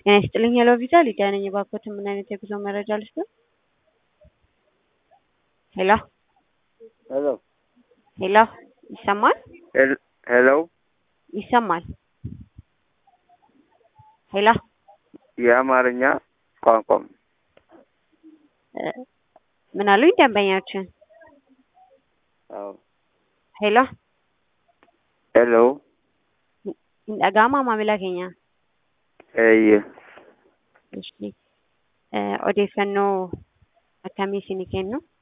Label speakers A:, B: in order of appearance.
A: ጤና ይስጥልኝ ሄሎ ቪዛ ሊዲያ ነኝ። እባክዎትን ምን አይነት የጉዞ መረጃ ልስጥዎት? ሄሎ
B: ሄሎ
A: ሄሎ ይሰማል?
B: ሄል- ሄሎ
A: ይሰማል? ሄሎ
B: የአማርኛ ቋንቋም
A: እ ምን አሉኝ ደንበኛችን?
B: አዎ
A: ሄሎ
B: ሄሎ
A: dhaga'amaa maamila keenya
B: eeyye
A: Ishii, eh, odeeffannoo akkamii isinii kennu